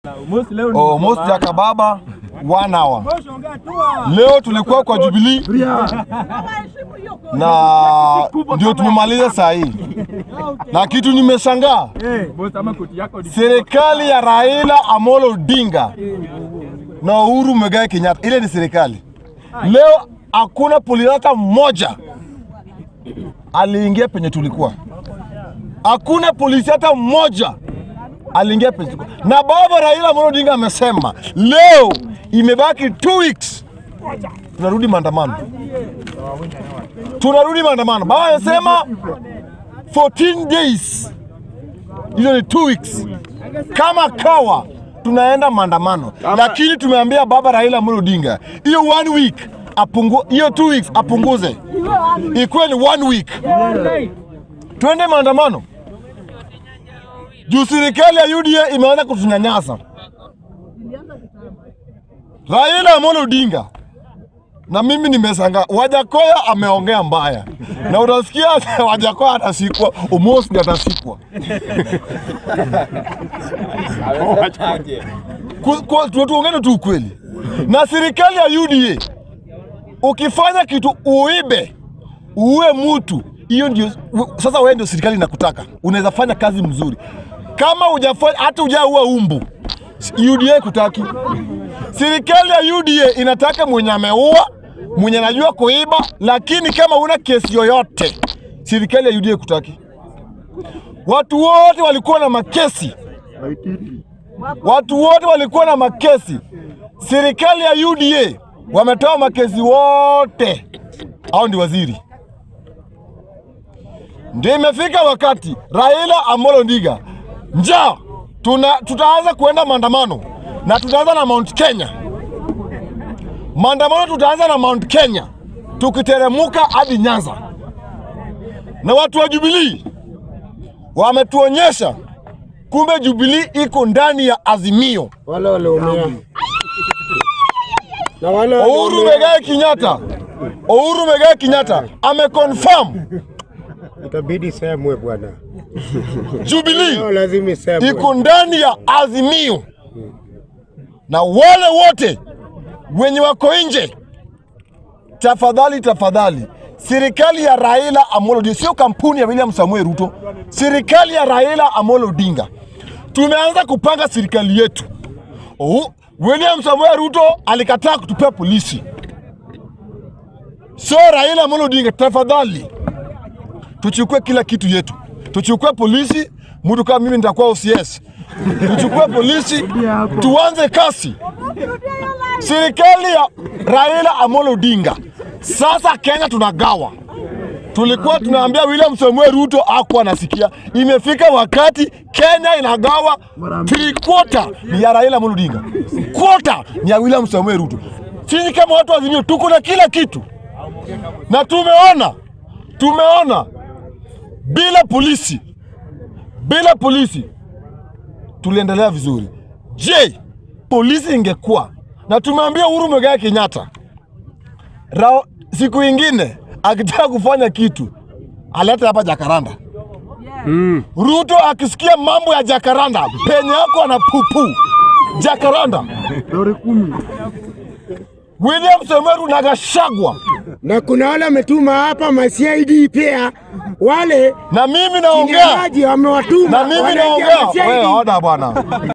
Almost Jakababa one hour. Leo tulikuwa kwa Jubilee na ndio tumemaliza saa hii, na kitu nimeshangaa, serikali ya Raila Amolo Odinga na Uhuru Muigai Kenyatta, ile ni serikali. Leo hakuna polisi hata mmoja aliingia penye tulikuwa, hakuna polisi hata mmoja aliingia penye tulikuwa. Na baba Raila Amolo Odinga amesema leo imebaki two weeks, tunarudi maandamano, tunarudi maandamano. Baba amesema 14 days, hizo ni two weeks. Kama kawa tunaenda maandamano, lakini tumeambia baba Raila Amolo Odinga hiyo one week apungu, hiyo two weeks apunguze, ikuwe ni one week, twende maandamano juu serikali ya UDA imeanza kutunyanyasa. Raila Amolo Odinga na mimi nimesanga, Wajakoya ameongea mbaya, na utasikia Wajakoya atasikwa, Omos ndiye atasikwa. Ku- ku- tu- Tuongene tu ukweli, na serikali ya UDA ukifanya kitu uibe uue mtu, hiyo ndio sasa, wewe ndio serikali inakutaka. Unaweza fanya kazi mzuri kama hujafanya hata hujaua umbu, UDA kutaki. Serikali ya UDA inataka mwenye ameua, mwenye anajua kuiba, lakini kama una kesi yoyote, serikali ya UDA kutaki. Watu wote walikuwa na makesi, watu wote walikuwa na makesi. Serikali ya UDA wametoa makesi wote, hao ndi waziri. Ndio imefika wakati Raila Amolo Odinga njaa, tuna tutaanza kuenda maandamano na tutaanza na Mount Kenya. Maandamano tutaanza na Mount Kenya tukiteremuka hadi Nyanza, na watu wa Jubilee wametuonyesha kumbe Jubilee iko ndani ya Azimio. wale waliumia na wale Uhuru waliumia Muigai Kenyatta, Uhuru Muigai Kenyatta ameconfirm itabidi semwe bwana, Jubilee leo lazima isemwe. iko ndani ya Azimio, na wale wote wenye wako nje, tafadhali tafadhali, serikali ya Raila Amolo Odinga, sio kampuni ya William Samuel Ruto, serikali ya Raila Amolo Odinga, tumeanza kupanga serikali yetu. Oh, William Samuel Ruto alikataa kutupea polisi, so Raila Amolo Odinga, tafadhali tuchukue kila kitu yetu, tuchukue polisi. Mtu kama mimi nitakuwa OCS, tuchukue polisi, tuanze kasi. Serikali ya Raila Amolo Odinga, sasa Kenya tunagawa. Tulikuwa tunaambia William Samuel Ruto hakuwa anasikia. Imefika wakati Kenya inagawa three quarter ni ya Raila Amolo Odinga, quarter ni ya William Samuel Ruto. Sisi kama watu wa Azimio tuko na kila kitu, na tumeona tumeona bila polisi, bila polisi tuliendelea vizuri. Je, polisi ingekuwa na tumeambia Uhuru Muigai Kenyatta Rao, siku ingine akitaka kufanya kitu alete hapa Jakaranda. Ruto akisikia mambo ya Jakaranda penye yako ana pupu Jakaranda. William Samoei na Gachagua na kuna wale wametuma hapa ma CID pia wale na mimi chini ya naongea maji wamewatuma na mimi wanaingia naongea. ma CID. Wewe oda bwana.